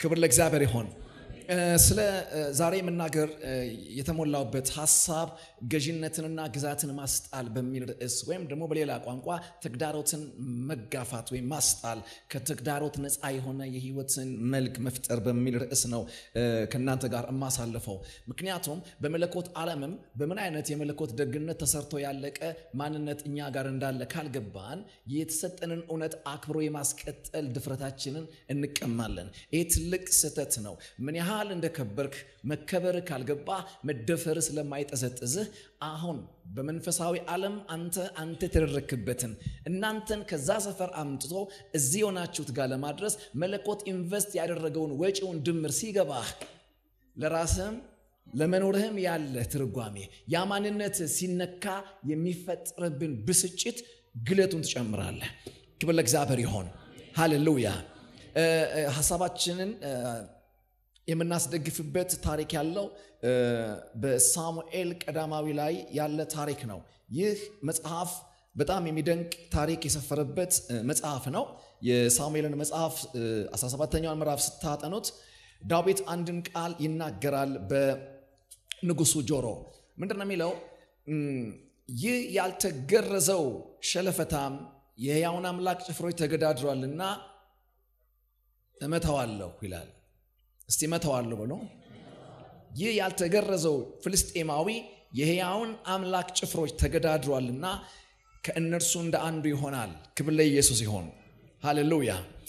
ክብር ለእግዚአብሔር ይሆን። ስለ ዛሬ መናገር የተሞላውበት ሀሳብ ገዥነትንና ግዛትን ማስጣል በሚል ርዕስ ወይም ደግሞ በሌላ ቋንቋ ተግዳሮትን መጋፋት ወይም ማስጣል ከተግዳሮት ነፃ የሆነ የህይወትን መልክ መፍጠር በሚል ርዕስ ነው ከእናንተ ጋር የማሳልፈው። ምክንያቱም በመለኮት ዓለምም በምን አይነት የመለኮት ደግነት ተሰርቶ ያለቀ ማንነት እኛ ጋር እንዳለ ካልገባን የተሰጠንን እውነት አክብሮ የማስቀጠል ድፍረታችንን እንቀማለን። ይህ ትልቅ ስህተት ነው። ምን ያህል እንደከበርክ መከበር ካልገባ መደፈር ስለማይጠዘጥዝህ አሁን በመንፈሳዊ ዓለም አንተ አንተ የተደረክበትን እናንተን ከዛ ሰፈር አምጥቶ እዚህ የሆናችሁት ጋር ለማድረስ መለኮት ኢንቨስት ያደረገውን ወጪውን ድምር ሲገባህ ለራስህም ለመኖርህም ያለ ትርጓሜ ያ ማንነት ሲነካ የሚፈጥርብን ብስጭት ግለቱን ትጨምራለህ። ክብር ለእግዚአብሔር ይሆን። ሃሌሉያ። ሀሳባችንን የምናስደግፍበት ታሪክ ያለው በሳሙኤል ቀዳማዊ ላይ ያለ ታሪክ ነው። ይህ መጽሐፍ በጣም የሚደንቅ ታሪክ የሰፈረበት መጽሐፍ ነው። የሳሙኤልን መጽሐፍ 17ኛውን ምዕራፍ ስታጠኑት ዳዊት አንድን ቃል ይናገራል በንጉሱ ጆሮ። ምንድን ነው የሚለው? ይህ ያልተገረዘው ሸለፈታም የሕያውን አምላክ ጭፍሮች ተገዳድሯልና እመታዋለሁ ይላል። እስቲ እመታዋለሁ ብሎ ይህ ያልተገረዘው ፍልስጤማዊ የሕያውን አምላክ ጭፍሮች ተገዳድሯልና ከእነርሱ እንደ አንዱ ይሆናል። ክብር ለኢየሱስ ይሆን። ሃሌሉያ።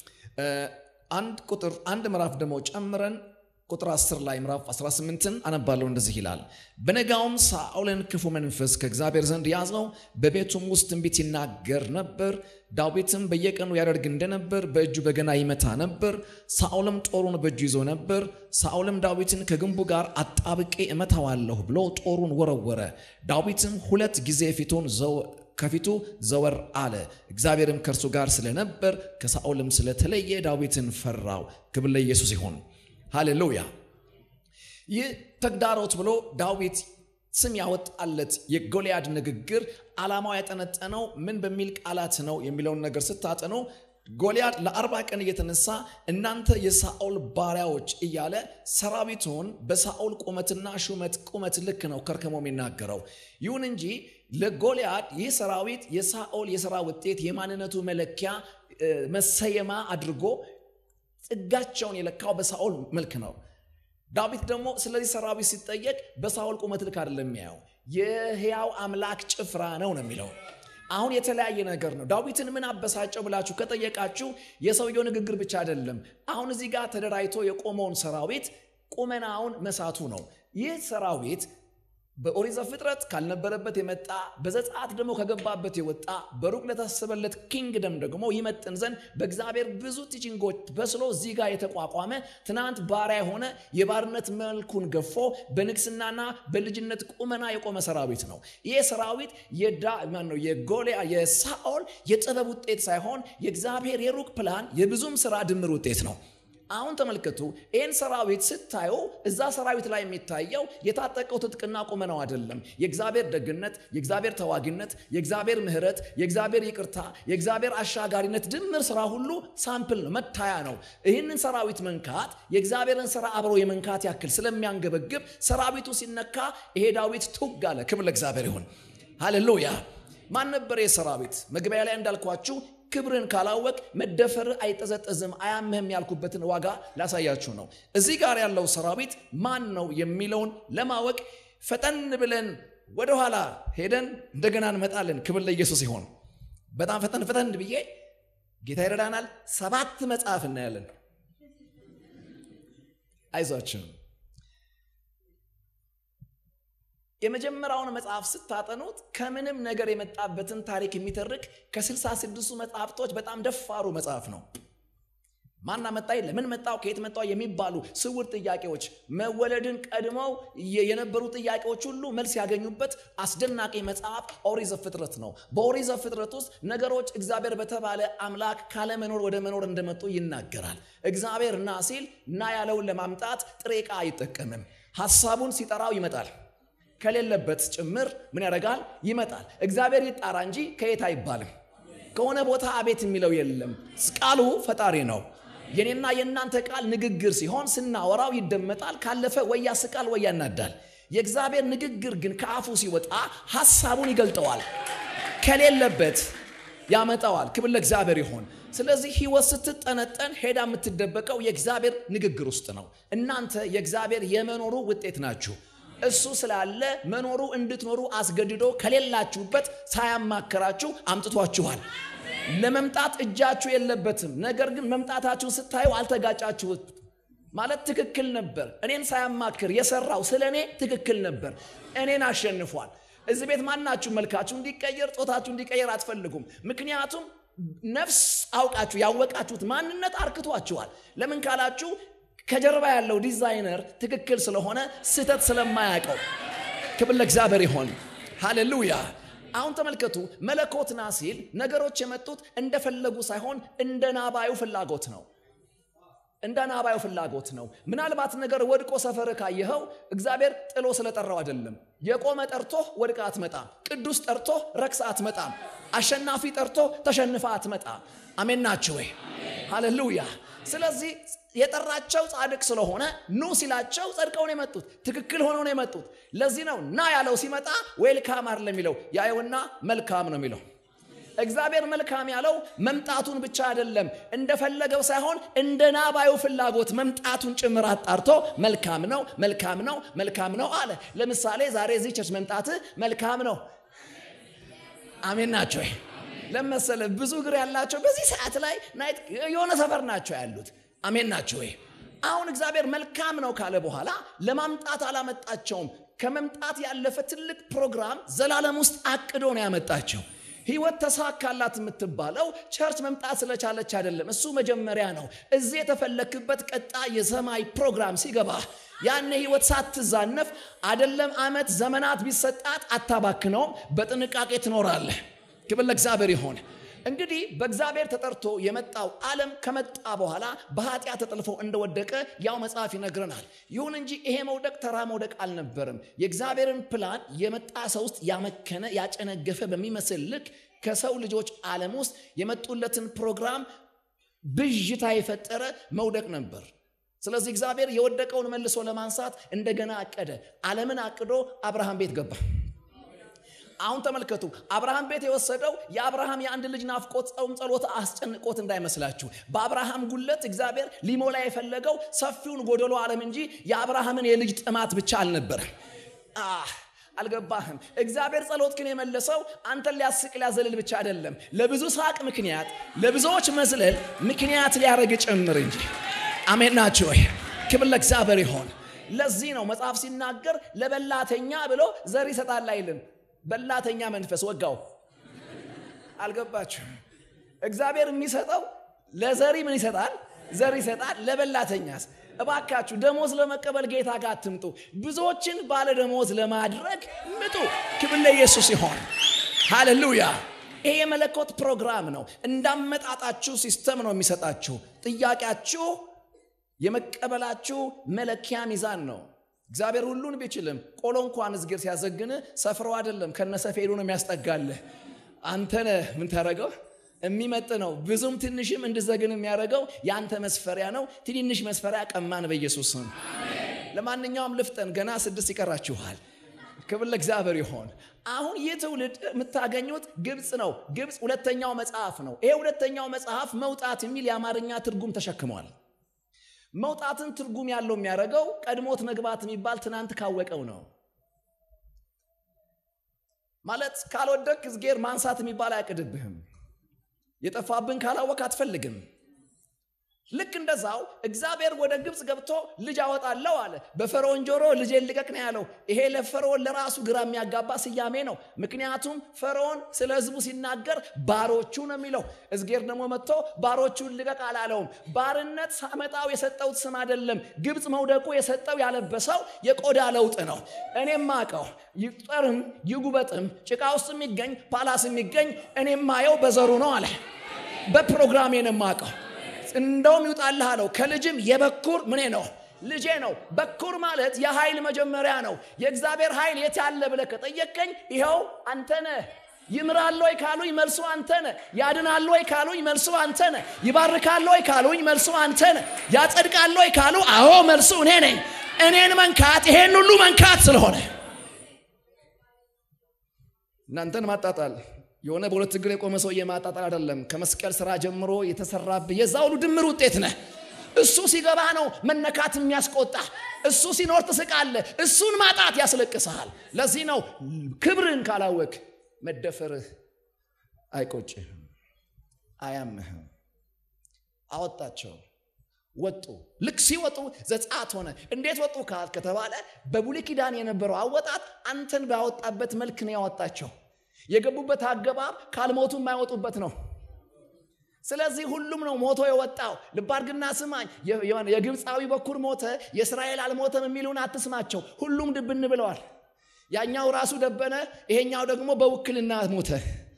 አንድ ቁጥር አንድ ምዕራፍ ደግሞ ጨምረን ቁጥር 10 ላይ ምዕራፍ 18ን አነባለሁ። እንደዚህ ይላል። በነጋውም ሳኦልን ክፉ መንፈስ ከእግዚአብሔር ዘንድ ያዘው፣ በቤቱም ውስጥ ትንቢት ይናገር ነበር። ዳዊትም በየቀኑ ያደርግ እንደነበር በእጁ በገና ይመታ ነበር። ሳኦልም ጦሩን በእጁ ይዞ ነበር። ሳኦልም ዳዊትን ከግንቡ ጋር አጣብቄ እመታዋለሁ ብሎ ጦሩን ወረወረ። ዳዊትም ሁለት ጊዜ ፊቱን ከፊቱ ዘወር አለ። እግዚአብሔርም ከእርሱ ጋር ስለነበር ከሳኦልም ስለተለየ ዳዊትን ፈራው። ክብር ለኢየሱስ ይሁን። ሃሌሉያ። ይህ ተግዳሮት ብሎ ዳዊት ስም ያወጣለት የጎልያድ ንግግር ዓላማው ያጠነጠነው ምን በሚል ቃላት ነው የሚለውን ነገር ስታጠኑ ጎልያድ ለአርባ ቀን እየተነሳ እናንተ የሳኦል ባሪያዎች እያለ ሰራዊቱን በሳኦል ቁመትና ሹመት ቁመት ልክ ነው ከርከሞ የሚናገረው። ይሁን እንጂ ለጎልያድ ይህ ሰራዊት የሳኦል የሥራ ውጤት የማንነቱ መለኪያ መሰየማ አድርጎ ጽጋቸውን የለካው በሳኦል መልክ ነው። ዳዊት ደግሞ ስለዚህ ሰራዊት ሲጠየቅ በሳኦል ቁመት ልክ አይደለም የሚያየው የሕያው አምላክ ጭፍራ ነው ነው የሚለው። አሁን የተለያየ ነገር ነው። ዳዊትን ምን አበሳጨው ብላችሁ ከጠየቃችሁ የሰውየው ንግግር ብቻ አይደለም። አሁን እዚህ ጋር ተደራጅቶ የቆመውን ሰራዊት ቁመናውን መሳቱ ነው። ይህ ሰራዊት በኦሪት ዘፍጥረት ካልነበረበት የመጣ በዘጸአት ደግሞ ከገባበት የወጣ በሩቅ ለታሰበለት ኪንግደም ደግሞ ይመጥን ዘንድ በእግዚአብሔር ብዙ ቲችንጎች በስሎ እዚህ ጋር የተቋቋመ ትናንት ባሪያ የሆነ የባርነት መልኩን ገፎ በንግስናና በልጅነት ቁመና የቆመ ሰራዊት ነው። ይህ ሰራዊት ነው የጎልያ የሳኦል የጥበብ ውጤት ሳይሆን የእግዚአብሔር የሩቅ ፕላን የብዙም ስራ ድምር ውጤት ነው። አሁን ተመልከቱ። ይህን ሰራዊት ስታዩ እዛ ሰራዊት ላይ የሚታየው የታጠቀው ትጥቅና ቁመናው አይደለም። የእግዚአብሔር ደግነት፣ የእግዚአብሔር ተዋጊነት፣ የእግዚአብሔር ምሕረት፣ የእግዚአብሔር ይቅርታ፣ የእግዚአብሔር አሻጋሪነት ድምር ስራ ሁሉ ሳምፕል ነው፣ መታያ ነው። ይህንን ሰራዊት መንካት የእግዚአብሔርን ስራ አብሮ የመንካት ያክል ስለሚያንገበግብ ሰራዊቱ ሲነካ ይሄ ዳዊት ቱግ አለ። ክብር ለእግዚአብሔር ይሁን። ሃሌሉያ። ማን ነበር የሰራዊት? መግቢያ ላይ እንዳልኳችሁ ክብርን ካላወቅ መደፈር አይጠዘጠዝም አያምህም ያልኩበትን ዋጋ ላሳያችሁ ነው። እዚህ ጋር ያለው ሰራዊት ማን ነው የሚለውን ለማወቅ ፈጠን ብለን ወደኋላ ሄደን እንደገና እንመጣለን። ክብር ለኢየሱስ ይሆን። በጣም ፈጠን ፈጠን ብዬ ጌታ ይረዳናል። ሰባት መጽሐፍ እናያለን። አይዟችሁም። የመጀመሪያውን መጽሐፍ ስታጠኑት ከምንም ነገር የመጣበትን ታሪክ የሚተርክ ከስልሳ ስድስቱ መጽሐፍቶች በጣም ደፋሩ መጽሐፍ ነው። ማና መጣ ለምን መጣው ከየት መጣው የሚባሉ ስውር ጥያቄዎች መወለድን ቀድመው የነበሩ ጥያቄዎች ሁሉ መልስ ያገኙበት አስደናቂ መጽሐፍ ኦሪት ዘፍጥረት ነው። በኦሪት ዘፍጥረት ውስጥ ነገሮች እግዚአብሔር በተባለ አምላክ ካለመኖር ወደ መኖር እንደመጡ ይናገራል። እግዚአብሔር ና ሲል ና ያለውን ለማምጣት ጥሬ ዕቃ አይጠቀምም። ሐሳቡን ሲጠራው ይመጣል። ከሌለበት ጭምር ምን ያደርጋል? ይመጣል። እግዚአብሔር ይጣራ እንጂ ከየት አይባልም። ከሆነ ቦታ አቤት የሚለው የለም። ቃሉ ፈጣሪ ነው። የኔና የእናንተ ቃል ንግግር ሲሆን ስናወራው ይደመጣል። ካለፈ ወይ ያስቃል ወይ ያናዳል። የእግዚአብሔር ንግግር ግን ከአፉ ሲወጣ ሐሳቡን ይገልጠዋል፣ ከሌለበት ያመጣዋል። ክብር ለእግዚአብሔር ይሆን። ስለዚህ ሕይወት ስትጠነጠን ሄዳ የምትደበቀው የእግዚአብሔር ንግግር ውስጥ ነው። እናንተ የእግዚአብሔር የመኖሩ ውጤት ናችሁ። እሱ ስላለ መኖሩ እንድትኖሩ አስገድዶ ከሌላችሁበት ሳያማከራችሁ አምጥቷችኋል። ለመምጣት እጃችሁ የለበትም። ነገር ግን መምጣታችሁን ስታዩ አልተጋጫችሁት ማለት ትክክል ነበር። እኔን ሳያማክር የሰራው ስለ እኔ ትክክል ነበር። እኔን አሸንፏል። እዚህ ቤት ማናችሁ መልካችሁ እንዲቀየር ጾታችሁ እንዲቀየር አትፈልጉም። ምክንያቱም ነፍስ አውቃችሁ ያወቃችሁት ማንነት አርክቷችኋል። ለምን ካላችሁ ከጀርባ ያለው ዲዛይነር ትክክል ስለሆነ ስህተት ስለማያውቀው። ክብር ለእግዚአብሔር ይሆን። ሃሌሉያ። አሁን ተመልከቱ፣ መለኮትና ሲል ነገሮች የመጡት እንደፈለጉ ሳይሆን እንደ ናባዩ ፍላጎት ነው። እንደ ናባዩ ፍላጎት ነው። ምናልባት ነገር ወድቆ ሰፈር ካየኸው እግዚአብሔር ጥሎ ስለጠራው አይደለም። የቆመ ጠርቶ ወድቃ አትመጣም። ቅዱስ ጠርቶ ረክሳ አትመጣም። አሸናፊ ጠርቶ ተሸንፋ አትመጣም። አሜን ናችሁ ወይ? ሃሌሉያ። ስለዚህ የጠራቸው ጻድቅ ስለሆነ ኑ ሲላቸው ጸድቀው ነው የመጡት። ትክክል ሆነው ነው የመጡት። ለዚህ ነው ና ያለው ሲመጣ ዌልካም አይደለም የሚለው ያየውና መልካም ነው የሚለው። እግዚአብሔር መልካም ያለው መምጣቱን ብቻ አይደለም፣ እንደፈለገው ሳይሆን እንደ ናባዩ ፍላጎት መምጣቱን ጭምር አጣርቶ መልካም ነው፣ መልካም ነው፣ መልካም ነው አለ። ለምሳሌ ዛሬ እዚህ ቸርች መምጣት መልካም ነው። አሜን ናቸው። ለመሰለ ብዙ እግር ያላቸው በዚህ ሰዓት ላይ ናይት የሆነ ሰፈር ናቸው ያሉት። አሜን ናቸው ወይ? አሁን እግዚአብሔር መልካም ነው ካለ በኋላ ለማምጣት አላመጣቸውም። ከመምጣት ያለፈ ትልቅ ፕሮግራም ዘላለም ውስጥ አቅዶ ነው ያመጣቸው። ህይወት ተሳካላት የምትባለው ቸርች መምጣት ስለቻለች አይደለም። እሱ መጀመሪያ ነው። እዚህ የተፈለክበት ቀጣይ የሰማይ ፕሮግራም ሲገባ ያኔ ህይወት ሳትዛነፍ አይደለም ዓመት ዘመናት ቢሰጣት አታባክነውም። በጥንቃቄ ትኖራለህ። ክብር ለእግዚአብሔር ይሆን። እንግዲህ በእግዚአብሔር ተጠርቶ የመጣው ዓለም ከመጣ በኋላ በኃጢአት ተጠልፎ እንደወደቀ ያው መጽሐፍ ይነግረናል። ይሁን እንጂ ይሄ መውደቅ ተራ መውደቅ አልነበርም። የእግዚአብሔርን ፕላን የመጣ ሰው ውስጥ ያመከነ ያጨነገፈ በሚመስል ልክ ከሰው ልጆች ዓለም ውስጥ የመጡለትን ፕሮግራም ብዥታ የፈጠረ መውደቅ ነበር። ስለዚህ እግዚአብሔር የወደቀውን መልሶ ለማንሳት እንደገና አቀደ። ዓለምን አቅዶ አብርሃም ቤት ገባ። አሁን ተመልከቱ። አብርሃም ቤት የወሰደው የአብርሃም የአንድ ልጅ ናፍቆት፣ ጾም፣ ጸሎት አስጨንቆት እንዳይመስላችሁ። በአብርሃም ጉለት እግዚአብሔር ሊሞላ የፈለገው ሰፊውን ጎደሎ ዓለም እንጂ የአብርሃምን የልጅ ጥማት ብቻ አልነበረም። አልገባህም? እግዚአብሔር ጸሎት ግን የመለሰው አንተን ሊያስቅ ሊያዘልል ብቻ አይደለም፣ ለብዙ ሳቅ ምክንያት፣ ለብዙዎች መዝለል ምክንያት ሊያደርግ ጭምር እንጂ። አሜን ናቸው ወይ? ክብር ለእግዚአብሔር ይሆን። ለዚህ ነው መጽሐፍ ሲናገር ለበላተኛ ብሎ ዘር ይሰጣል አይልም። በላተኛ መንፈስ ወጋው። አልገባችሁም? እግዚአብሔር የሚሰጠው ለዘሪ ምን ይሰጣል? ዘር ይሰጣል። ለበላተኛስ? እባካችሁ ደሞዝ ለመቀበል ጌታ ጋር አትምጡ። ብዙዎችን ባለ ደሞዝ ለማድረግ ምጡ። ክብር ለኢየሱስ ይሆን። ሃሌሉያ። ይሄ የመለኮት ፕሮግራም ነው። እንዳመጣጣችሁ ሲስተም ነው የሚሰጣችሁ። ጥያቄያችሁ የመቀበላችሁ መለኪያ ሚዛን ነው። እግዚአብሔር ሁሉን ቢችልም ቆሎ እንኳን እዝጌር ሲያዘግን ሰፍረው አይደለም ከነሰፌዱ ነው የሚያስጠጋልህ። አንተነ ምን ታደረገው የሚመጥ ነው። ብዙም ትንሽም እንድዘግን የሚያደርገው የአንተ መስፈሪያ ነው። ትንንሽ መስፈሪያ ቀማን በኢየሱስ ስም። ለማንኛውም ልፍጠን፣ ገና ስድስት ይቀራችኋል። ክብር ለእግዚአብሔር ይሆን። አሁን ይህ ትውልድ የምታገኙት ግብፅ ነው። ግብፅ ሁለተኛው መጽሐፍ ነው። ይሄ ሁለተኛው መጽሐፍ መውጣት የሚል የአማርኛ ትርጉም ተሸክሟል። መውጣትን ትርጉም ያለው የሚያደርገው ቀድሞት መግባት የሚባል ትናንት ካወቀው ነው። ማለት ካልወደቅ እዝጌር ማንሳት የሚባል አያቅድብህም። የጠፋብን ካላወቅ አትፈልግም። ልክ እንደዛው እግዚአብሔር ወደ ግብፅ ገብቶ ልጅ አወጣለሁ አለ። በፈርዖን ጆሮ ልጄን ልቀቅ ነው ያለው። ይሄ ለፈርዖን ለራሱ ግራ የሚያጋባ ስያሜ ነው። ምክንያቱም ፈርዖን ስለ ሕዝቡ ሲናገር ባሮቹ ነው የሚለው። እዝጌር ደግሞ መጥቶ ባሮቹን ልቀቅ አላለውም። ባርነት ሳመጣው የሰጠውት ስም አይደለም። ግብፅ መውደቁ የሰጠው ያለበሰው የቆዳ ለውጥ ነው። እኔም ማቀው ይጠርም ይጉበጥም ጭቃ ውስጥ የሚገኝ ፓላስ የሚገኝ እኔም ማየው በዘሩ ነው አለ። በፕሮግራሜ ነው የማውቀው እንደውም ይውጣልህ አለው። ከልጅም የበኩር ምኔ ነው ልጄ ነው። በኩር ማለት የኃይል መጀመሪያ ነው። የእግዚአብሔር ኃይል የት ያለ ብለህ ከጠየቀኝ ይኸው አንተ ነህ። ይምራል ወይ ካሉኝ መልሱ አንተ ነህ። ያድናል ወይ ካሉኝ መልሱ አንተ ነህ። ይባርካል ወይ ካሉኝ መልሱ አንተ ነህ። ያጸድቃል ወይ ካሉ አዎ መልሱ እኔ ነኝ። እኔን መንካት ይሄን ሁሉ መንካት ስለሆነ እናንተን ማጣጣል የሆነ በሁለት እግር የቆመ ሰውዬ ማጣጣል አይደለም። ከመስቀል ስራ ጀምሮ የተሰራብህ የዛ ሁሉ ድምር ውጤት ነህ። እሱ ሲገባ ነው መነካት የሚያስቆጣ። እሱ ሲኖር ትስቃለህ። እሱን ማጣት ያስለቅስሃል። ለዚህ ነው ክብርን ካላወቅ መደፈርህ አይቆጭህም፣ አያምህም። አወጣቸው ወጡ። ልክ ሲወጡ ዘጸአት ሆነ። እንዴት ወጡ ካል ከተባለ በብሉይ ኪዳን የነበረው አወጣት አንተን ባወጣበት መልክ ነው ያወጣቸው። የገቡበት አገባብ ካልሞቱ የማይወጡበት ነው። ስለዚህ ሁሉም ነው ሞቶ የወጣው። ልብ አድርግና ስማኝ። የግብፃዊ በኩር ሞተ፣ የእስራኤል አልሞተም የሚሉን አትስማቸው። ሁሉም ድብን ብለዋል። ያኛው ራሱ ደበነ፣ ይሄኛው ደግሞ በውክልና ሞተ።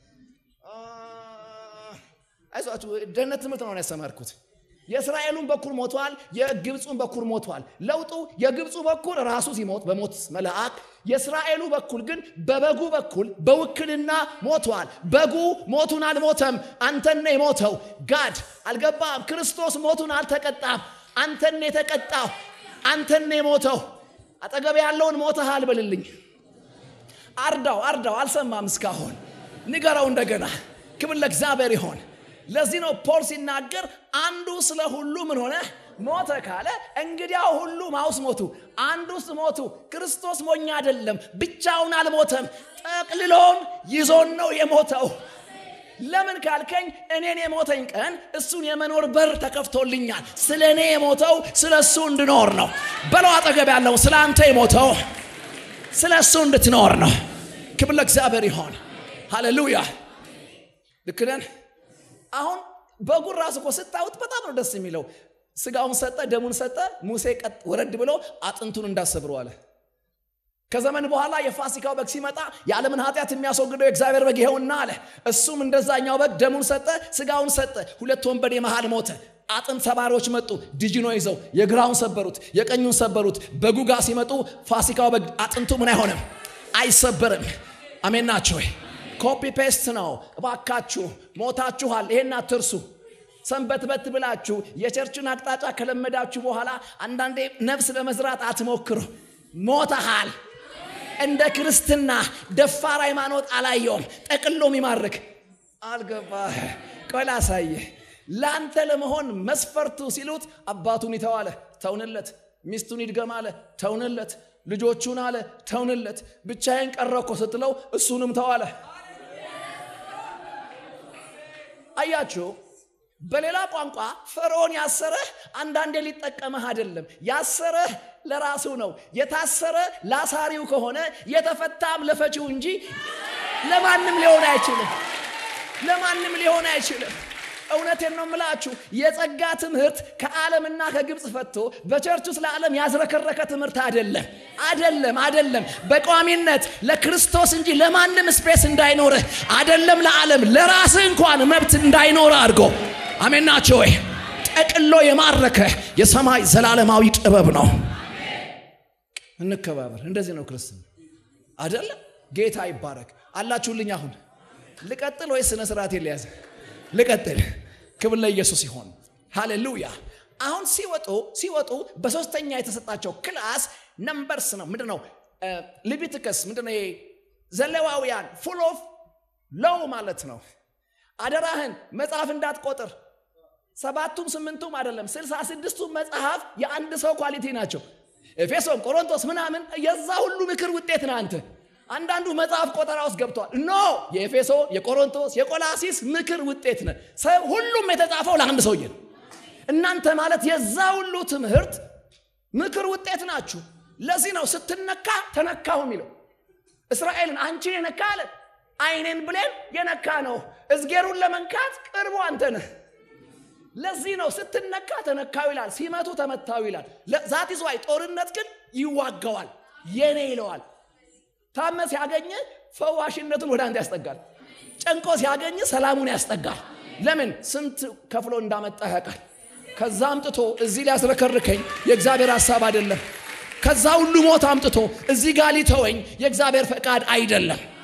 አይዟችሁ፣ ደህንነት ትምህርት ነው ያስተማርኩት። የእስራኤሉን በኩር ሞቷል፣ የግብፁን በኩር ሞቷል። ለውጡ የግብፁ በኩር ራሱ ሲሞት በሞት መልአክ፣ የእስራኤሉ በኩል ግን በበጉ በኩል በውክልና ሞቷል። በጉ ሞቱን አልሞተም፣ አንተነ የሞተው ጋድ አልገባም። ክርስቶስ ሞቱን አልተቀጣም፣ አንተነ የተቀጣው፣ አንተነ የሞተው። አጠገብ ያለውን ሞተሃል በልልኝ። አርዳው አርዳው፣ አልሰማም እስካሁን። ንገረው እንደገና። ክብር ለእግዚአብሔር ይሆን። ለዚህ ነው ፖል ሲናገር አንዱ ስለ ሁሉ ምን ሆነ ሞተ ካለ እንግዲያው ሁሉ ማውስ ሞቱ አንዱስ ሞቱ ክርስቶስ ሞኝ አይደለም ብቻውን አልሞተም ጠቅልሎን ይዞን ነው የሞተው ለምን ካልከኝ እኔን የሞተኝ ቀን እሱን የመኖር በር ተከፍቶልኛል ስለ እኔ የሞተው ስለ እሱ እንድኖር ነው በለው አጠገብ ያለው ስለ አንተ የሞተው ስለ እሱ እንድትኖር ነው ክብር ለእግዚአብሔር ይሆን ሃሌሉያ ልክ ነን አሁን በጉን ራሱ እኮ ስታዩት በጣም ነው ደስ የሚለው። ስጋውን ሰጠ፣ ደሙን ሰጠ። ሙሴ ቀጥ ወረድ ብሎ አጥንቱን እንዳሰብሮ አለ። ከዘመን በኋላ የፋሲካው በግ ሲመጣ የዓለምን ኃጢአት የሚያስወግደው የእግዚአብሔር በግ ይኸውና አለ። እሱም እንደዛኛው በግ ደሙን ሰጠ፣ ስጋውን ሰጠ። ሁለት ወንበዴ መሃል ሞተ። አጥንት ሰባሪዎች መጡ፣ ድጅኖ ይዘው የግራውን ሰበሩት፣ የቀኙን ሰበሩት። በጉ ጋር ሲመጡ ፋሲካው በግ አጥንቱ ምን አይሆንም፣ አይሰበርም። አሜን ናቸው ወይ? ኮፒ ፔስት ነው። እባካችሁ ሞታችኋል፣ ይሄን አትርሱ። ሰንበት በት ብላችሁ የቸርችን አቅጣጫ ከለመዳችሁ በኋላ አንዳንዴ ነፍስ ለመዝራት አትሞክሩ። ሞተሃል። እንደ ክርስትና ደፋር ሃይማኖት አላየውም። ጠቅሎ የሚማርክ አልገባህ? ቆይ ላሳይህ። ለአንተ ለመሆን መስፈርቱ ሲሉት አባቱን ይተዋለ፣ ተውንለት። ሚስቱን ይድገም አለ፣ ተውንለት። ልጆቹን አለ፣ ተውንለት። ብቻዬን ቀረኮ ስትለው እሱንም ተዋለ። አያችሁ፣ በሌላ ቋንቋ ፈርዖን ያሰረህ አንዳንዴ ሊጠቀመህ አይደለም። ያሰረህ ለራሱ ነው። የታሰረ ላሳሪው ከሆነ የተፈታም ለፈቺው እንጂ ለማንም ሊሆን አይችልም። ለማንም ሊሆን አይችልም። እውነቴን ነው የምላችሁ። የጸጋ ትምህርት ከዓለምና ከግብፅ ፈቶ በቸርች ውስጥ ለዓለም ያዝረከረከ ትምህርት አይደለም፣ አይደለም፣ አይደለም። በቋሚነት ለክርስቶስ እንጂ ለማንም ስፔስ እንዳይኖርህ አይደለም፣ ለዓለም ለራስህ እንኳን መብት እንዳይኖርህ አድርጎ አሜን ናቸው ወይ? ጠቅሎ የማረከ የሰማይ ዘላለማዊ ጥበብ ነው። እንከባበር። እንደዚህ ነው ክርስትና አይደለም። ጌታ ይባረክ። አላችሁልኝ። አሁን ልቀጥል ወይስ ስነ ስርዓት የለያዘ ልቀጥል። ክብር ለኢየሱስ ይሆን። ሃሌሉያ። አሁን ሲወጡ ሲወጡ በሶስተኛ የተሰጣቸው ክላስ ነምበርስ ነው። ምንድን ነው? ሊቢትከስ ምንድን ነው? ዘሌዋውያን ፉል ኦፍ ሎው ማለት ነው። አደራህን መጽሐፍ እንዳትቆጥር። ሰባቱም ስምንቱም አይደለም፣ ስልሳ ስድስቱም መጽሐፍ የአንድ ሰው ኳሊቲ ናቸው። ኤፌሶን፣ ቆሮንቶስ ምናምን የዛ ሁሉ ምክር ውጤት ነህ አንተ። አንዳንዱ መጽሐፍ ቆጠራ ውስጥ ገብቷል። ኖ የኤፌሶ፣ የቆሮንቶስ፣ የቆላሲስ ምክር ውጤት ነ ሁሉም የተጻፈው ለአንድ ሰውዬ ነው። እናንተ ማለት የዛ ሁሉ ትምህርት ምክር ውጤት ናችሁ። ለዚህ ነው ስትነካ ተነካሁ የሚለው። እስራኤልን አንቺን የነካ አለ አይኔን ብሌን የነካ ነው። እዝጌሩን ለመንካት ቅርቡ አንተ ነህ። ለዚህ ነው ስትነካ ተነካው ይላል፣ ሲመቱ ተመታው ይላል። ዛት ይዘዋይ ጦርነት ግን ይዋገዋል፣ የኔ ይለዋል። ታመ ሲያገኝ ፈዋሽነቱን ወደ አንተ ያስጠጋል። ጨንቆ ሲያገኝ ሰላሙን ያስጠጋል። ለምን ስንት ከፍሎ እንዳመጣ ያውቃል። ከዛ አምጥቶ እዚህ ሊያስረከርከኝ የእግዚአብሔር ሐሳብ አይደለም። ከዛ ሁሉ ሞት አምጥቶ እዚህ ጋር ሊተወኝ የእግዚአብሔር ፈቃድ አይደለም።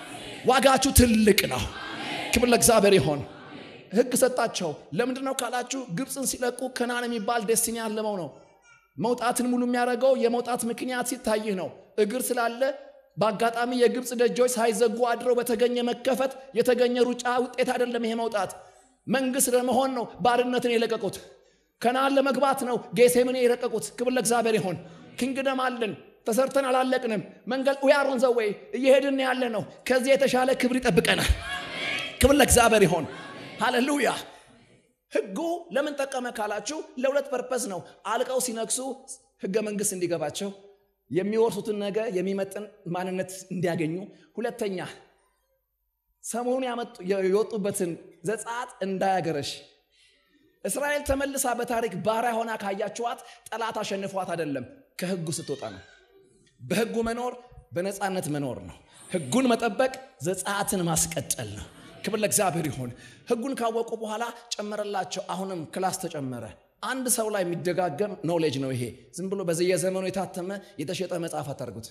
ዋጋችሁ ትልቅ ነው። ክብር ለእግዚአብሔር ይሆን። ህግ ሰጣቸው። ለምንድን ነው ካላችሁ ግብፅን ሲለቁ ከናን የሚባል ዴስቲኒ ያለመው ነው። መውጣትን ሙሉ የሚያደርገው የመውጣት ምክንያት ሲታይህ ነው። እግር ስላለ በአጋጣሚ የግብፅ ደጆች ሳይዘጉ አድረው በተገኘ መከፈት የተገኘ ሩጫ ውጤት አይደለም። ይሄ መውጣት መንግስት ለመሆን ነው ባርነትን የለቀቁት። ከነዓን ለመግባት ነው ጌሴምን የለቀቁት። ክብር ለእግዚአብሔር ይሆን። ኪንግደም አለን ተሰርተን አላለቅንም። መንገድ ዊያሮን ዘወይ እየሄድን ያለ ነው። ከዚህ የተሻለ ክብር ይጠብቀናል። ክብር ለእግዚአብሔር ይሆን። ሃሌሉያ። ህጉ ለምን ጠቀመ ካላችሁ ለሁለት ፐርፐስ ነው። አልቀው ሲነግሱ ህገ መንግስት እንዲገባቸው የሚወርሱትን ነገር የሚመጥን ማንነት እንዲያገኙ፣ ሁለተኛ ሰሞኑን የወጡበትን ዘጸአት እንዳያገረሽ። እስራኤል ተመልሳ በታሪክ ባሪያ ሆና ካያችኋት ጠላት አሸንፏት አይደለም፣ ከህጉ ስትወጣ ነው። በህጉ መኖር በነፃነት መኖር ነው። ህጉን መጠበቅ ዘጸአትን ማስቀጠል ነው። ክብር ለእግዚአብሔር ይሁን። ህጉን ካወቁ በኋላ ጨመረላቸው። አሁንም ክላስ ተጨመረ። አንድ ሰው ላይ የሚደጋገም ኖሌጅ ነው ይሄ። ዝም ብሎ በዚህ የዘመኑ የታተመ የተሸጠ መጽሐፍ አታርጉት።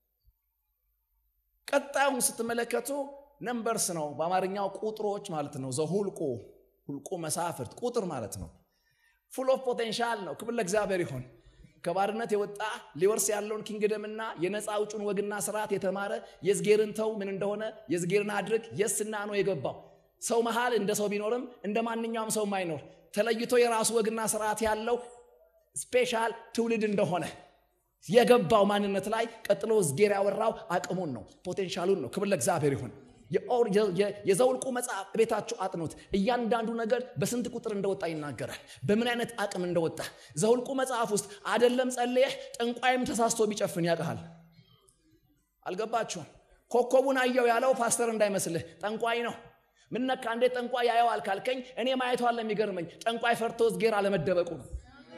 ቀጣዩን ስትመለከቱ ነምበርስ ነው። በአማርኛው ቁጥሮች ማለት ነው። ዘሁልቁ ሁልቁ መሳፍርት ቁጥር ማለት ነው። ፉል ኦፍ ፖቴንሻል ነው። ክብር ለእግዚአብሔር ይሁን። ከባርነት የወጣ ሊወርስ ያለውን ኪንግደምና የነፃ አውጩን ወግና ስርዓት የተማረ የዝጌርን ተው ምን እንደሆነ የዝጌርን አድርግ የስና ነው የገባው ሰው መሃል እንደ ሰው ቢኖርም እንደ ማንኛውም ሰው ማይኖር ተለይቶ የራሱ ወግና ስርዓት ያለው ስፔሻል ትውልድ እንደሆነ የገባው ማንነት ላይ ቀጥሎ ዝጌር ያወራው አቅሙን ነው፣ ፖቴንሻሉን ነው። ክብር ለእግዚአብሔር ይሁን። የዘውልቁ መጽሐፍ ቤታችሁ አጥኑት። እያንዳንዱ ነገር በስንት ቁጥር እንደወጣ ይናገራል፣ በምን አይነት አቅም እንደወጣ። ዘውልቁ መጽሐፍ ውስጥ አደለም ጸልየህ ጠንቋይም ተሳስቶ ቢጨፍን ያውቅሃል። አልገባችሁም? ኮከቡን አየው ያለው ፓስተር እንዳይመስልህ ጠንቋይ ነው። ምነካ እንዴት ጠንቋይ ያየዋል ካልከኝ እኔ ማየቷን ለሚገርመኝ ጠንቋይ ፈርቶ ዝጌር አለመደበቁ ነው።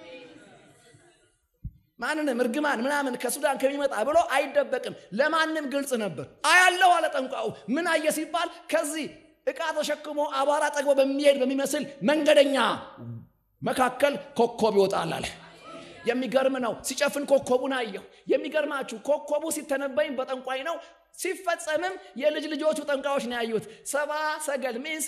ማንንም እርግማን ምናምን ከሱዳን ከሚመጣ ብሎ አይደበቅም። ለማንም ግልጽ ነበር። አያለው አለ ጠንቋዩ። ምን አየ ሲባል ከዚህ ዕቃ ተሸክሞ አቧራ ጠግቦ በሚሄድ በሚመስል መንገደኛ መካከል ኮከብ ይወጣል አለ። የሚገርም ነው። ሲጨፍን ኮከቡን አየሁ። የሚገርማችሁ ኮከቡ ሲተነበይም በጠንቋይ ነው፣ ሲፈጸምም የልጅ ልጆቹ ጠንቋዮች ነው ያዩት። ሰባ ሰገል ሚንስ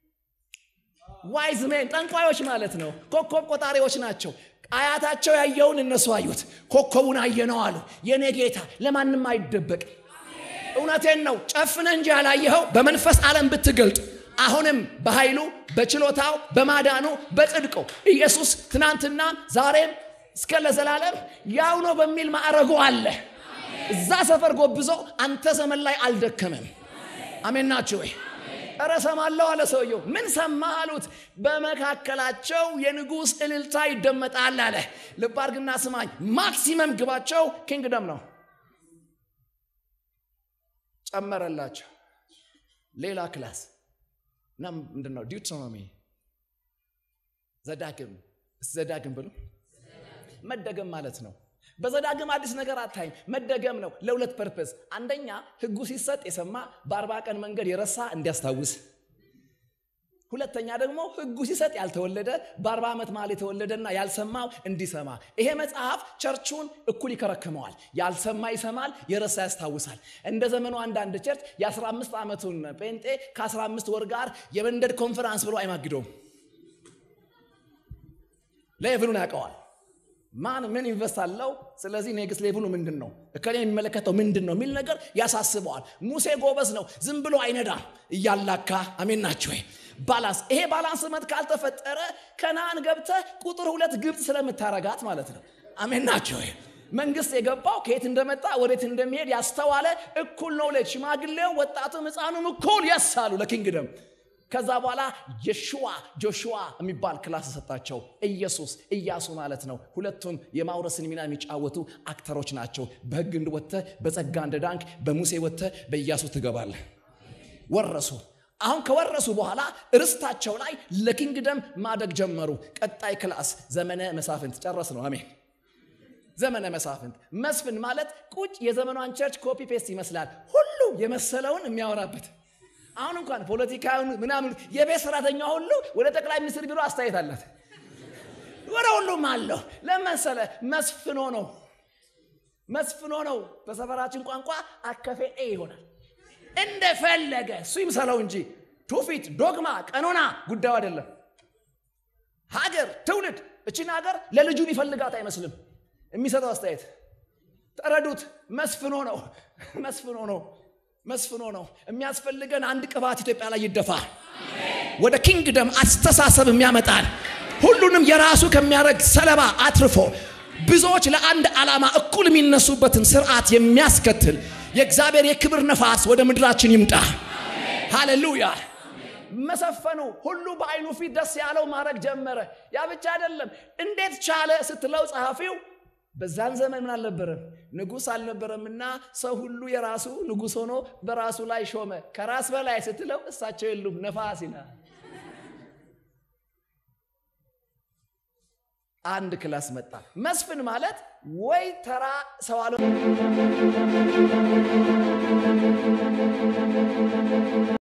ዋይዝ ሜን ጠንቋዮች ማለት ነው። ኮከብ ቆጣሪዎች ናቸው። አያታቸው ያየውን እነሱ አዩት። ኮከቡን አየነው አሉ። የኔ ጌታ ለማንም አይደበቅ። እውነቴን ነው። ጨፍነ እንጂ ያላየኸው በመንፈስ ዓለም ብትገልጥ አሁንም በኃይሉ በችሎታው በማዳኑ በጽድቁ ኢየሱስ ትናንትና ዛሬም እስከ ለዘላለም ያው ነው በሚል ማዕረጉ አለ። እዛ ሰፈር ጎብዞ አንተ ዘመን ላይ አልደከመም። አሜን ናችሁ ወይ? ኧረ ሰማለሁ አለ ሰውየው። ምን ሰማ አሉት። በመካከላቸው የንጉሥ እልልታ ይደመጣል አለ። ልብ አድርግና ስማኝ። ማክሲመም ግባቸው ኪንግደም ነው። ጨመረላቸው ሌላ ክላስ እና ምንድን ነው ዲዩትሮኖሚ ዘዳግም ዘዳግም ብሎ መደገም ማለት ነው። በዘዳግም አዲስ ነገር አታይም። መደገም ነው ለሁለት ፐርፐስ። አንደኛ ሕጉ ሲሰጥ የሰማ በአርባ ቀን መንገድ የረሳ እንዲያስታውስ፣ ሁለተኛ ደግሞ ሕጉ ሲሰጥ ያልተወለደ በአርባ ዓመት መሃል የተወለደና ያልሰማው እንዲሰማ። ይሄ መጽሐፍ ቸርቹን እኩል ይከረክመዋል። ያልሰማ ይሰማል፣ የረሳ ያስታውሳል። እንደ ዘመኑ አንዳንድ ቸርች የ15 ዓመቱን ጴንጤ ከ15 ወር ጋር የመንደድ ኮንፈራንስ ብሎ አይማግደውም። ሌቭሉን ያውቀዋል። ማን ምን ኢንቨስት አለው? ስለዚህ ኔክስት ሌቭሉ ምንድን ነው? እከሌ የሚመለከተው ምንድን ነው የሚል ነገር ያሳስበዋል። ሙሴ ጎበዝ ነው፣ ዝም ብሎ አይነዳም፣ እያላካ አሜን ናቸው። ባላንስ ይሄ ባላንስ መት ካልተፈጠረ ከነአን ገብተህ ቁጥር ሁለት ግብፅ ስለምታረጋት ማለት ነው። አሜን ናቸው። መንግስት የገባው ከየት እንደመጣ ወዴት እንደሚሄድ ያስተዋለ እኩል ነው። ሽማግሌው ወጣቱም ሕፃኑም እኩል የሳሉ ለኪንግደም ከዛ በኋላ የሽዋ ጆሹዋ የሚባል ክላስ ሰጣቸው። ኢየሱስ ኢያሱ ማለት ነው። ሁለቱም የማውረስን ሚና የሚጫወቱ አክተሮች ናቸው። በሕግ እንድወጥተህ በጸጋ እንደዳንክ በሙሴ ወጥተህ በኢያሱ ትገባለህ። ወረሱ። አሁን ከወረሱ በኋላ ርስታቸው ላይ ለኪንግደም ማደግ ጀመሩ። ቀጣይ ክላስ ዘመነ መሳፍንት ጨረስ ነው። አሜን። ዘመነ መሳፍንት መስፍን ማለት ቁጭ የዘመኗን ቸርች ኮፒ ፔስት ይመስላል። ሁሉ የመሰለውን የሚያወራበት አሁን እንኳን ፖለቲካውን ምናምን የቤት ሰራተኛ ሁሉ ወደ ጠቅላይ ሚኒስትር ቢሮ አስተያየት አላት። ወደ ሁሉም አለው። ለመሰለ መስፍኖ ነው መስፍኖ ነው። በሰፈራችን ቋንቋ አከፌ ኤ ይሆናል። እንደፈለገ እሱ ይምሰለው እንጂ ትውፊት፣ ዶግማ፣ ቀኖና ጉዳዩ አይደለም። ሀገር፣ ትውልድ እችን ሀገር ለልጁ ይፈልጋት አይመስልም። የሚሰጠው አስተያየት ተረዱት። መስፍኖ ነው መስፍኖ ነው መስፍኖ ነው። የሚያስፈልገን አንድ ቅባት ኢትዮጵያ ላይ ይደፋ፣ ወደ ኪንግደም አስተሳሰብ የሚያመጣን ሁሉንም የራሱ ከሚያደርግ ሰለባ አትርፎ ብዙዎች ለአንድ ዓላማ እኩል የሚነሱበትን ስርዓት የሚያስከትል የእግዚአብሔር የክብር ነፋስ ወደ ምድራችን ይምጣ። ሃሌሉያ። መሰፈኑ ሁሉ በአይኑ ፊት ደስ ያለው ማድረግ ጀመረ። ያ ብቻ አይደለም። እንዴት ቻለ ስትለው ጸሐፊው በዛን ዘመን ምን አልነበረም? ንጉሥ አልነበረምና ሰው ሁሉ የራሱ ንጉሥ ሆኖ በራሱ ላይ ሾመ። ከራስ በላይ ስትለው እሳቸው የሉም፣ ነፋስ ይላል። አንድ ክላስ መጣ። መስፍን ማለት ወይ ተራ ሰው አለ